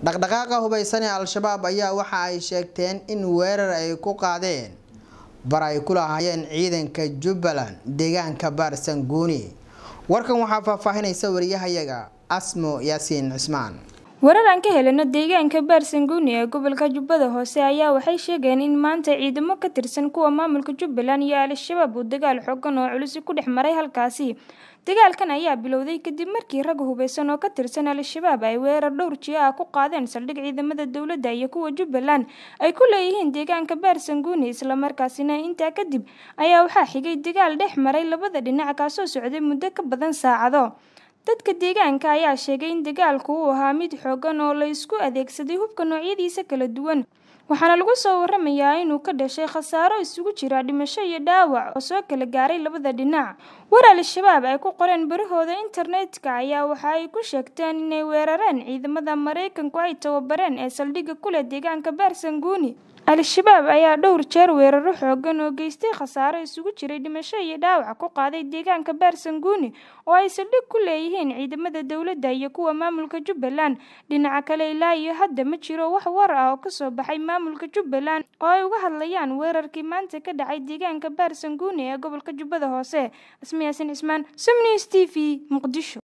dhaqdhaqaaqa hubaysan ee al-shabaab ayaa waxa ay sheegteen in weerar ay ku qaadeen bar ay ku lahaayeen ciidanka jubbaland deegaanka baarsanguuni warkan waxaa faahfaahinaysa wariyahayaga asmo yaasiin cismaan warar aan ka helino deegaanka baarsanguuni ee gobolka jubbada hoose ayaa waxay sheegeen in maanta ciidamo ka tirsan kuwa maamulka jubbaland iyo al-shabaab uu dagaal xoogan oo culisi ku dhex maray halkaasi dagaalkan ayaa bilowday kadib markii rag hubeysan oo ka tirsan al-shabaab ay weerar dhowr jiyo ah ku qaadeen saldhig ciidamada dowladda iyo kuwa jubbaland ay ku leeyihiin deegaanka baarsanguuni islamarkaasina intaa kadib ayaa waxaa xigay dagaal dhex maray labada dhinac kaasoo socday muddo ka badan saacado dadka deegaanka ayaa sheegay in dagaalku uu ahaa mid xoogan oo la isku adeegsaday hubka noocyadiisa kala duwan waxaana lagu soo waramayaa inuu ka dhashay khasaaro isugu jira dhimasho iyo dhaawac oo soo kala gaaray labada dhinac war al-shabaab ay ku qoreen barahooda internetka ayaa waxa ay ku sheegteen inay weerareen ciidamada maraykanku ay tababareen ee saldhigga kuleh deegaanka baarsanguuni al-shabaab ayaa dhowr jeer weeraro xoogan oo geystay khasaaro isugu jiray dhimasho iyo dhaawac ku qaaday deegaanka baarsanguuni oo ay saldhig ku leeyihiin ciidamada dowladda iyo kuwa maamulka jubbaland dhinaca kale ilaa iyo hadda ma jiro wax war ah oo kasoo baxay maamulka jubbaland oo ay uga hadlayaan weerarkii maanta ka dhacay deegaanka baarsanguuni ee gobolka jubbada hoose asmiyaasin cismaan somnews t v muqdisho